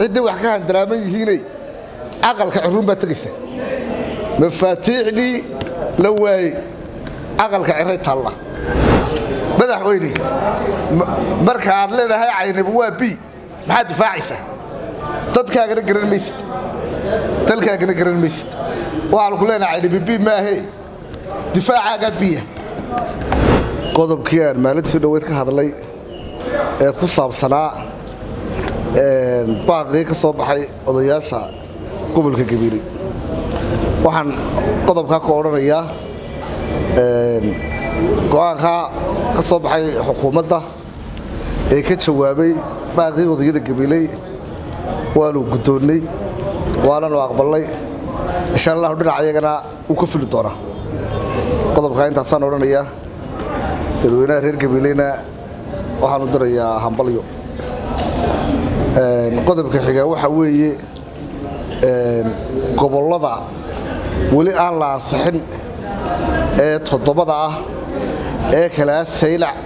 ciddii wax ka handaraaman yihiinay aqalka ciruun baa tegaysa mafaatiixdii la waayey aqalka ciray taalla madaxweyne marka aad leedahay caynabu waa bi maxaad difaacaysaa dadkaagana garan maysid dalkaagana garan maysid waxaanu ku leenahay caynabi bi maahee difaacaagaa biya qodobkii aan maalintii dhoweyd ka hadlay ee ku saabsanaa baaqii ka soo baxay odayaasha gobolka gabiiley waxaan qodobkaa ka odhanayaa go-aankaa ka soo baxay xukuumadda ee ka jawaabay baaqii odayada gabiiley waanu guddoonnay waananu aqbalnay insha allahu dhinac ayagana wuu ka fuli doonaa qodobkaa intaasaan odhanayaa dadweynaha reer gabiileyna waxaanu dirayaa hambalyo qodobka xigaa waxaa weeye gobollada weli aan la ansixin ee toddobada ah ee kalaa saylac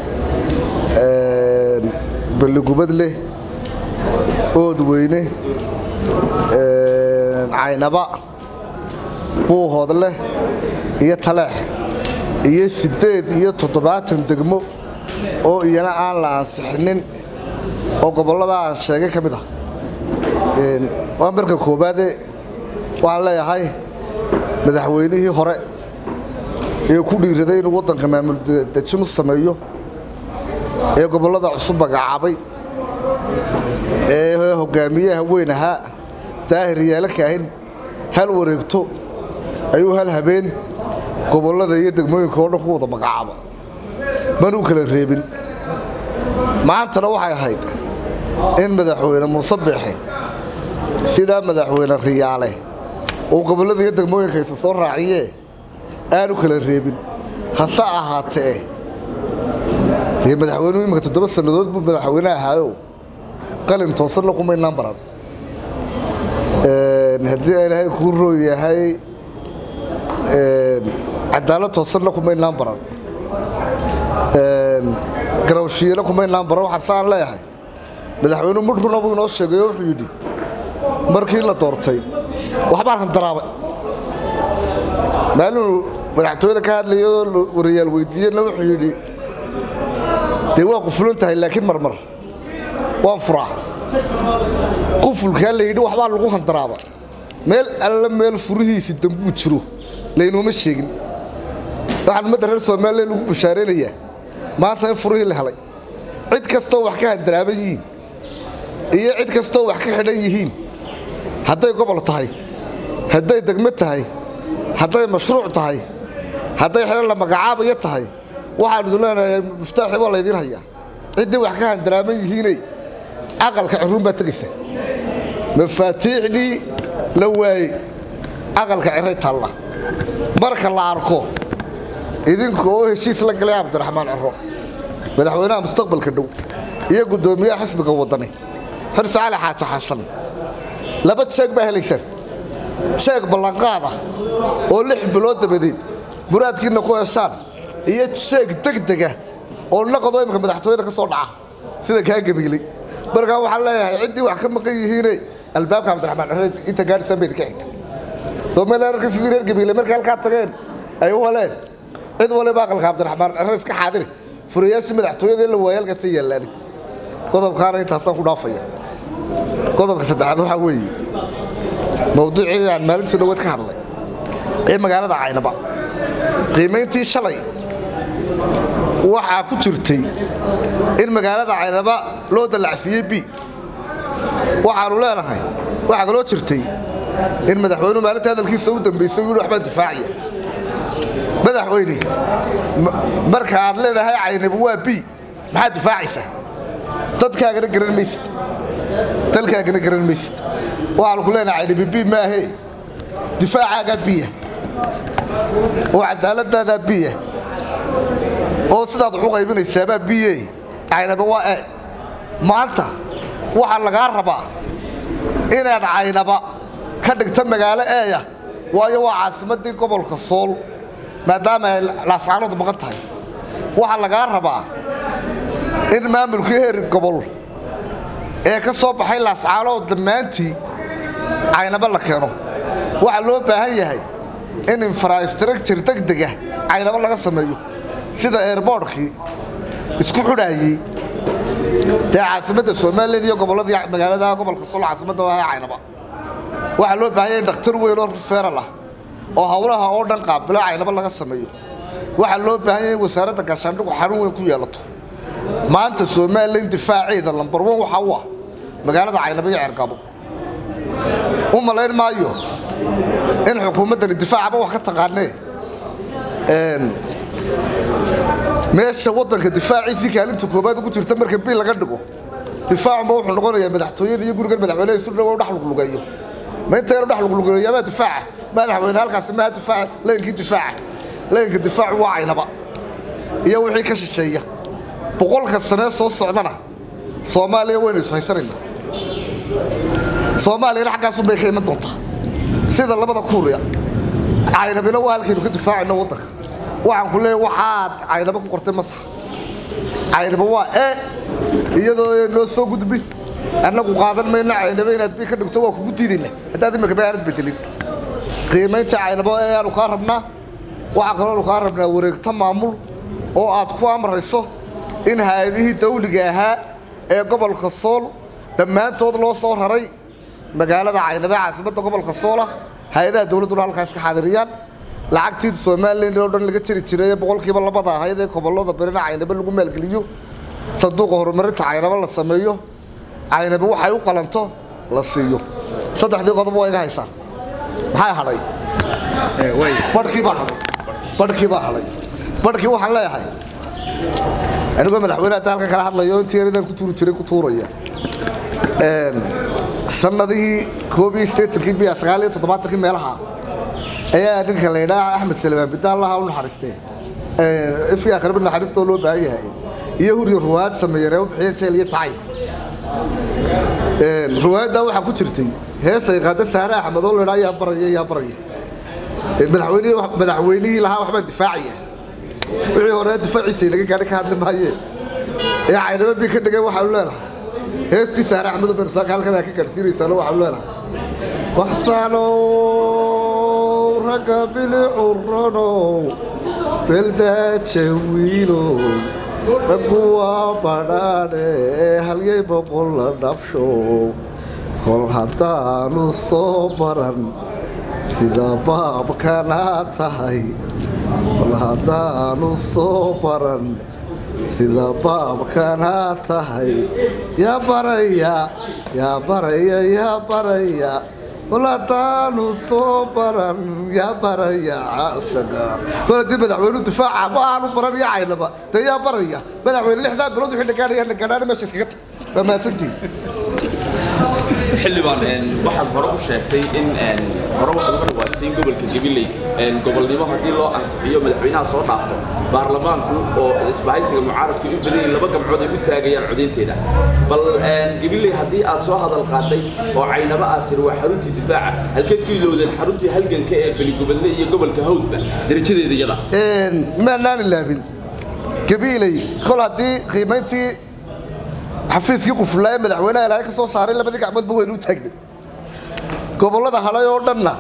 balligubadleh oodweyne caynaba buuhoodleh iyo taleex iyo siddeed iyo toddobaatan degmo oo iyana aan la ansixinin oo gobollada aan sheegay ka mid ah waa marka koowaade waxaan leeyahay madaxweynihii hore ee ku dhiiraday inuu waddanka maamul dejin u sameeyo ee gobollada cusub magacaabay ee hogaamiyaha weyn ahaa daahir yaala kaahin hal wareegto ayuu hal habeen gobollada iyo degmooyinka oo dhan ku wada magacaaba manuu kala reebin maantana waxay ahayd in madaxweyne muuse biixi sidaa madaxweyne riyaale uu gobollada iyo degmooyinkaysa soo raaciyee aanu kala reebin hase ahaatee dee madaxweynuhu iminka toddoba sannadood buu madaxweyne ahaayo qalin toosanna kumaynaan baran haddii ilaahay kuu roo yahay cadaalad toosanna kumaynaan baran garawshiyana kumaynaan baran waxaase aan leeyahay madaxweynuhu mid runa buu inoo sheegay oo wuxuu yidhi markii la doortay waxbaan handaraabay maalinuu madaxtooyada ka hadlayay oo warayaal weydiiyena wuxuu yidhi dee waa qufulan tahay laakiin marmar waan furaa qufulkaa la yidhi waxbaa lagu handaraaba meel alla meel furihiisi dambuu jiro laynooma sheegin waxaan ummadda reer soomaaliya lagu bashaaraynayaa maanta in furihii la helay cid kastoo wax ka handaraaban yihiin iyo cid kastoo wax ka xidhan yihiin hadday gobol tahay hadday degmo tahay hadday mashruuc tahay hadday xidhan la magacaabayo tahay waxaan idin leenahay muftaaxi waa laydiin hayaa ciddii wax ka handaraaban yihiinay aqalka ciruun baa tegaysa mafaatiixdii la waayey aqalka ciray taalla marka la arko idinka oo heshiis la galay cabdiraxmaan ciro madaxweynaha mustaqbalka dhow iyo guddoomiyaha xisbiga waddani xirse cali xaaji xasan laba jeeg baa helaysaan jeeg ballanqaad ah oo lix bilood dabadeed muraadkiinna ku heshaan iyo jeeg degdega oo naqadoo imika madaxtooyada ka soo dhaca sida kaa gabiilay markaa waxaan leeyahay ciddii wax ka maqan yihiine albaabka cabdiraxmaan ciro inta gaadhisaan bayd ka xigta soomaaliya arka sidii reer gabiile markay halkaa tageen ay u heleen cid waliba aqalka cabdiraxmaan ciro iska xaadiri furayaashii madaxtooyada in la waaya halkaasa yaallaani qodobkaana intaasaan ku dhaafaya qodobka saddexaad waxaa weeye mawduucii aan maalintii dhoweed ka hadlay ee magaalada caynaba qiimayntii shalay waxaa ku jirtay in magaalada caynaba loo dallacsiiyey b waxaanu leenahay waxaa kaloo jirtay in madaxweynuhu maalinta hadalkiisa u dambaysay u yidhi waxbaan difaacaya madaxweyne marka aad leedahay caynabu waa bi maxaad difaacaysaa dadkaagana garan maysid dalkaagana garan maysid waxaanu ku leenahay caynabi bi maahee difaacaagaa biya oo cadaaladaadaa biya oo sidaad waxu qaybinaysaabaa biye caynaba waa e maanta waxaa lagaa rabaa inaad caynaba ka dhigta magaalo eeya waayo waa caasimaddii gobolka sool maadaama ay laascaanood maqan tahay waxaa lagaa rabaa in maamulkii heer gobol ee ka soo baxay laascaanood dhammaantii caynaba la keeno waxaa loo baahan yahay in infrastructure degdega caynabo laga sameeyo sida airboortkii isku xudhaayey dee caasimadda somalilan iyo gobolladii magaalada gobolka sol caasimadda waa caynaba waxaa loo baahan yahay in dhakhtar weyn oo rufeeral ah oo howlaha oo dhan qaabilo caynabo laga sameeyo waxaa loo baahan yahay in wasaaradda gaashaandhigu xarun weyn ku yeelato maanta somalilan difaaceeda lambar wan waxaa u ah magaalada caynabo iyo ceergabo u malayn maayo in xukuumaddani difaacaba wax ka taqaanee meesha waddanka difaaciisii kaalinta koobaad ugu jirta marka bil laga dhigo difaacunba wuxuu noqonayaa madaxtooyada iyo gurigan madaxweyneha isu dhawow dhex luglugeeyo ma inta yaro dhex luglugeeyo maa difaaca madaxweyne halkaasi maa difaaca layinkii difaaca layinka difaacu waa caynaba iyo wixii ka shisheeya boqolka sanee soo socdana soomaaliya waynu is haysanayna soomaaliyana xaggaasunbay ka iman doontaa sida labada kuuriya caynabina waa halkaynu ka difaacayno waddanka waxaan ku leeyahy waxaad caynabo ku qortay masax caynabo waa e iyadoo noo soo gudbi annagu qaadan mayno caynabo inaad bi ka dhigto waa kugu diidayna haddaad imika ba aanad bedelin qiimaynta caynabo ee aanu kaa rabnaa waxaa kaloonu kaa rabnaa wareegto maamul oo aad ku amrayso in hay-adihii dawliga ahaa ee gobolka sool dhammaantood loo soo raray magaalada caynabo ee caasimadda gobolka soola hay-adaha dawladduna halkaas ka xaadiriyaan lacagtii somalilan oo dhan laga jiri jiray boqolkiiba labada ahayd ee gobollada berina caynabo lagu maalgeliyo sanduuqa horumarinta caynabo la sameeyo caynabo waxay u qalanto la siiyo saddexdii qodob waa iga haysaan maxay hadhay badhkii baa hadhay badhkii baa hadhay badhkii waxaan leeyahay anigoo madaxweyne hadda halkan kala hadlayo intii yaridan ku tuuri jiray ku tuuraya sanadihii koob iyo siddeetankii biya sagaal iyo toddobaatankii meelaha ayaa ninka la yidhaha axmed salmaan bidaalaha u naxariistee ifkii akhribi naxariistoo loo baahan yahay iyo huriyo ruwaayad sameeyeen ee u bixiyeen jeel iyo jacay ruwaayaddaa waxaa ku jirtay heesay qaada saare axmed oo la yidhaha yaa baraya yaa baraya madaxweynihii madaxweynihii lahaa waxbaan difaacaya wixii hore difaaciisa inaga gaadhi ka hadli maayeen ee caynaba bii ka dhigay waxaanu leenahay heestii saare axmed bensaaka halkan aa ka gaadhsiinaysaano waxaanu leenahay waxsanow ragga bilicuranow beldaaja wiilow raggu waa badhaadhe halyay boqol la dhabshow kol haddaanu soo maran sida baabkana tahay kol haddaanu soo maran sida baabkana tahay yaa baraya yaa baraya yaa baraya kol haddaanu soo baran yaa baraya caashaga kol haddii madaxweynu difaaca ma aanu baran iyo caynaba dee yaa baraya madaxweyne lixdaa bilood wixii dhagaanaya dhagaanaana meesha iskaga tag waa mahadsantihin xildhibaan waxaad hore u sheegtay in hore waxaad uga dhawaatay in gobolka gabiley gobolnimo haddii loo ansixiyo madaxweynaha soo dhaafto baarlamaanku oo isbahaysiga mucaaradku u badan yihiin laba gamcood ay u taagayaan codaynteeda bal gabiley haddii aad soo hadal qaaday oo caynaba aad tiri waa xaruntii difaaca halkeed ku ilowdeen xaruntii halganka ee beligubadle iyo gobolka hawdba darajadeeda iyada maanaan ilaabin gabiiley kol haddii qiimayntii xafiiskii qufulaa ee madaxweynaha ilaahay ka soo saaray labadii gacmoodba waynu u taagnay gobollada halay oo dhanna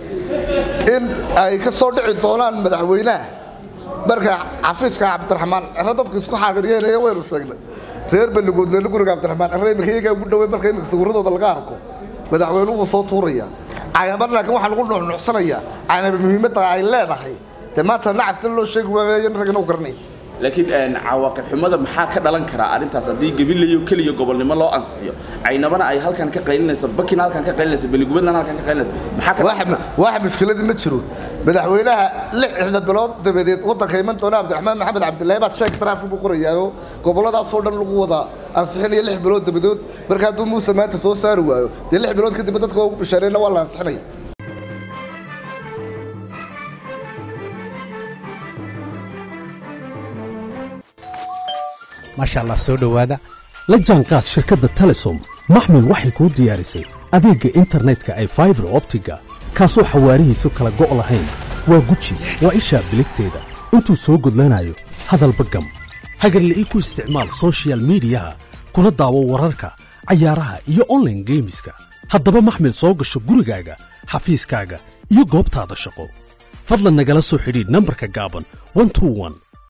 in ay ka soo dhici doonaan madaxweynaha marka xafiiska cabdiraxmaan cere dadku isku xaadiryeynaya waynu sheegnay reer balligoodleena guriga cabdiraxmaan cere imika iyagaa ugu dhawey marka imika sawiradooda laga arko madaxweynuhu wuu soo tuuraya caynaba laakiin waxaa lagu nuxnuxsanayaa caynaba muhiimadda ay leedahay dee maanta nacasna loo sheegi waayo ragna u garanay laakiin cawaaqib xumada maxaa ka dhalan karaa arrintaas haddii gabilayo keliya gobolnimo loo ansixiyo caynabana ay halkan ka qaylinayso bakina halkan ka qaylinayso beligubadlana halkan ka qaylinayso maxaa ka wax wax mushkiladii ma jiro madaxweynaha lixda bilood dabadeed waddanka iman doona cabdiraxmaan maxamed cabdilaahi baad sheeg taraafig buu qorayaayo gobolladaasoo dhan lagu wada ansixinaya lix bilood dabadood marka hadduu muuse maanta soo saari waayo dee lix bilood kadib dadka waa ugu bishaareyna waa la ansixinaya maasha allah soo dhowaada la jaanqaad shirkadda telesom maxmil waxay kuu diyaarisay adeegga internetka ay faibar optiga kaasoo xawaarihiisu kala go' lahayn waa guji waa ishaa biligteeda intuu soo gudlanayo hadalba gam hagarle ii ku isticmaal sochial midiyaha kuna daawo wararka cayaaraha iyo online geemiska haddaba maxmil soo gasho gurigaaga xafiiskaaga iyo goobtaada shaqo fadlan nagala soo xidhiidh nambarka gaaban 121